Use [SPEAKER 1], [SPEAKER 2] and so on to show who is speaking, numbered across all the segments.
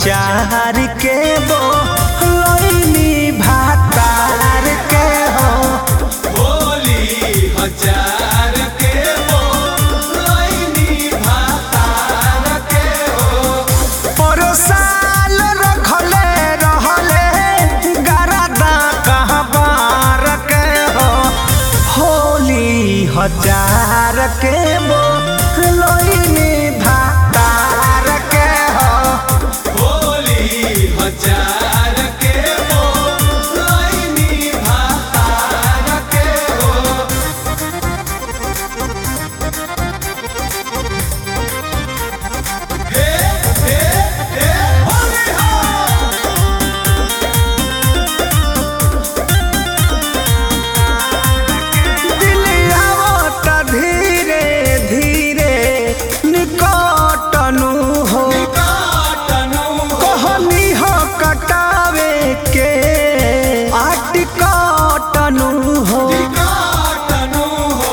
[SPEAKER 1] हजार के बो लइनी भातार के हो
[SPEAKER 2] होली हजार के हो लइनी भातार के हो
[SPEAKER 1] पर साल रखले रहले गरदा कहबार के हो होली हजार के बो लइनी भातार के हो
[SPEAKER 2] होली हजार के हो लइनी भातार के हो हे हे हे होली हो
[SPEAKER 1] दिलियावत धीरे धीरे निकटनु हो
[SPEAKER 2] काटनु
[SPEAKER 1] कहनी हो कटावे के आटिकटनु हो
[SPEAKER 2] काटनु हो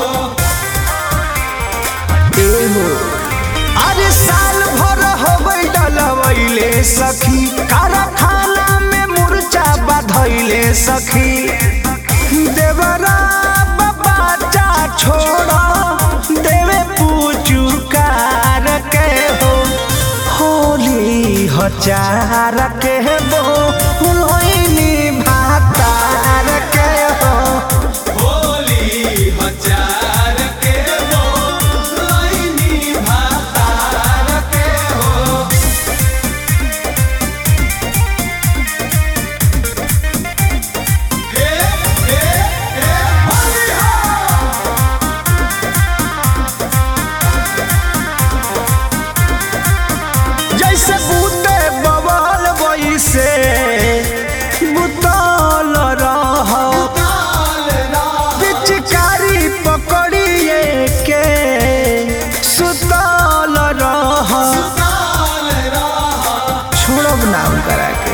[SPEAKER 1] एहो अरे साल भर होबै डलवैले सखी कारखाना में मुर्चा बधैले सखी देवरा बच्चा छोड़ा देवे पूचुकार के हो होली हजार के बो लोइनी भातार के हो
[SPEAKER 2] होली हजार के हो लइनी भातार के हो हे हे हे होली हो
[SPEAKER 1] जैसे बूते बवाल वैसे बुतल रह
[SPEAKER 2] ताल राह
[SPEAKER 1] पिचकारी पकड़िए के सुतल रह
[SPEAKER 2] ताल राह
[SPEAKER 1] छोड़ब नाम करा के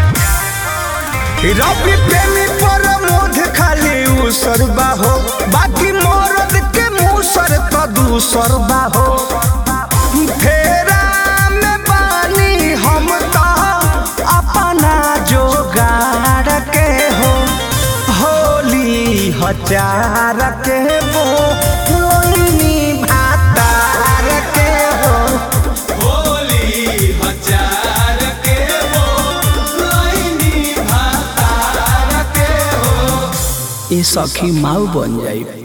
[SPEAKER 1] रवि प्रेमी पर मोध खाली उसर बाहो बाकी मरद के मुसर तो दूसर बाहो फेरा में बानी हम तो अपना जोगाड़ के हो होली हजार के वो लोइनी भातार के हो
[SPEAKER 2] होली हजार के हो लइनी भातार के हो
[SPEAKER 1] ए सखी माऊ बन जाई